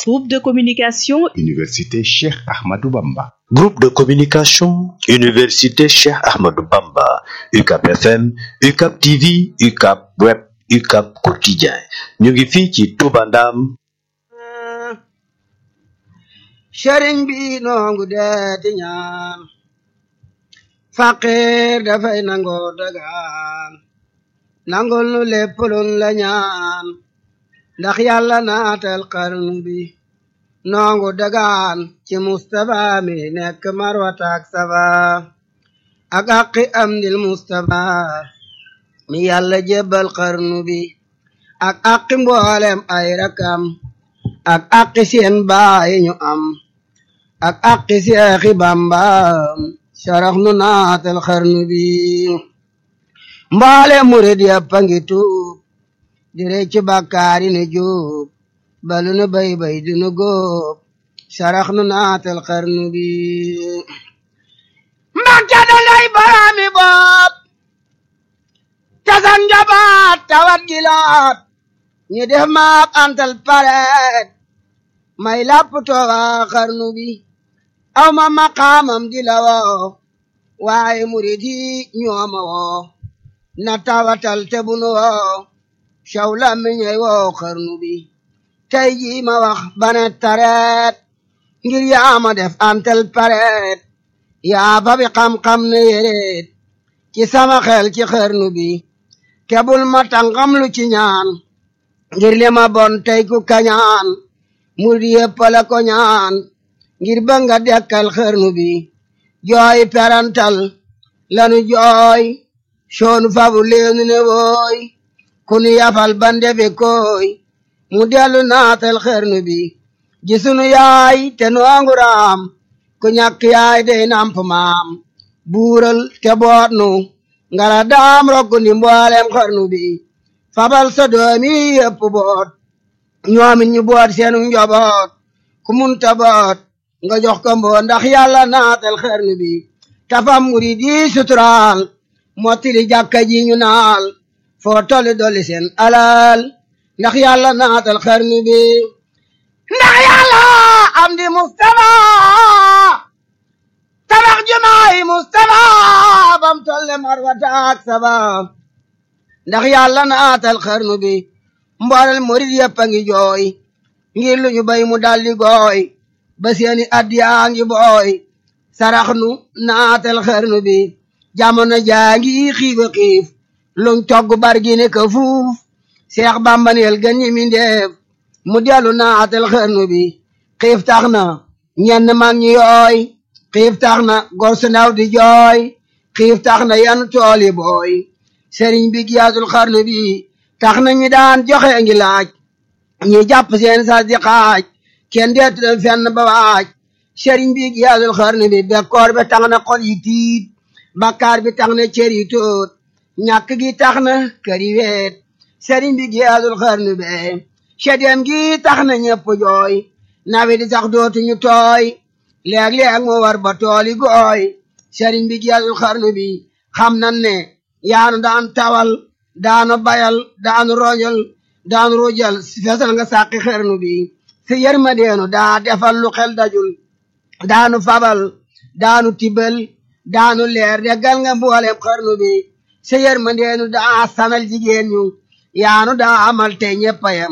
Groupe de communication Université Cheikh Ahmadou Bamba. Groupe de communication Université Cheikh Ahmadou Bamba UCAP FM UCAP TV UCAP Web UCAP Quotidien ñu ngi fii ci Touba Ndam sëriñ bi noongu deeti ñaan faqir dafay nangoo dagaan nangol nu lépp luñ la ñaan ndax yàlla naatal xarnu bi noongu dagaan ci Mustapha mi nekk marwataak safa ak aqi am dil Mustapha mi yàlla jébbal xarnu bi ak aqi mboolem ay rakam ak aqi seen baay ñu am ak aqi seexi Bamba sarax nu naatal xarnu bi mboolem murid yàppa ngi tuub di recc bàkkaari ne juub balu nu bay bay du nu góob sarax nu naatal xarnu bi mbàkke da lay baraami bopp tasan njabaat tawat gilaat ñu def maak antal pareet may lapp tooga xarnu bi aw ma maqaamam di la woo waaye murid yi ñooma woo na tawatal te bunu woo caw la miñey woo xarnu bi tey jii ma wax bane tareet ngir yaa ma def antal pareet yaa fa bi xam-xam ne yéreet ci sama xel ci xarnu bi kebul ma tàngam lu ci ñaan ngir li ma bon tey ku kañaan murid yépp la ko ñaan ngir ba nga dekkal xarnu bi jooy perantal lanu jooy soonu fabu leenu ne wooy kunu yafal bande be koy mu dellu naatal xarnu bi gisunu yaay te noongu raam ku ñàkk yaay dey namp maam buural te boot nu ngala daam rokku ndi mboolem xarnu bi fabal sa doomi yépp boot ñoomin ñu boot seenu njoboot ku munta boot nga jox ko mboo ndax yàlla naatal xarnu bi tafam murid yi suturaal mottili jàkka ji ñu naal foo tolli dolli seen alal ndax yàlla naatal xarnu bi ndax yàlla am di Mustafa tabax jumaay Mustafa bam tolle marwata ak saba ndax yàlla naatal xarnu bi mboolel murid yëpp a ngi jooy ngir lu ñu bay mu daldi gooy ba seeni addiyaa ngi booy sarax nu naatal xarnu bi jamono jaa ngi xiiba xiif luñ togg bargi ne ka fuuf seex bambaneel gën ñi mi ndeef mu dellu naatal xarnu bi xiif tax na ñenn mag ñi yooy xiif tax na gor su ndaw di jooy xiif tax na yan tool yi booy sëriñ bi giyaatul xarnu bi tax na ñi daan joxe ngi laaj ñi jàpp seen sas di xaaj kenn deetul fenn ba waaj sëriñ bi giyaatul xarnu bi bekkoor bi tax na xol yi tiit bakkaar bi tax na cër yi tóot ñàkk gi tax na kër yi weet sëriñ bi giyaatul xarnu be sedem gi tax na ñëpp jooy nawe di sax dootuñu tooy léeg-léeg mu war ba tooli gooy sëriñ bi giyaatul xarnu bi xam nan ne yaanu daan tawal daanu bayal daanu roñal daanu rujal fesal nga sàqi xarnu bi si yërmandeenu daa defal lu xel dajul daanu fabal daanu tibal daanu leer deggal nga mboolem xarnu bi si yërmandeenu daa sanal jigéen ñu yaanu daa amal te ñeppayam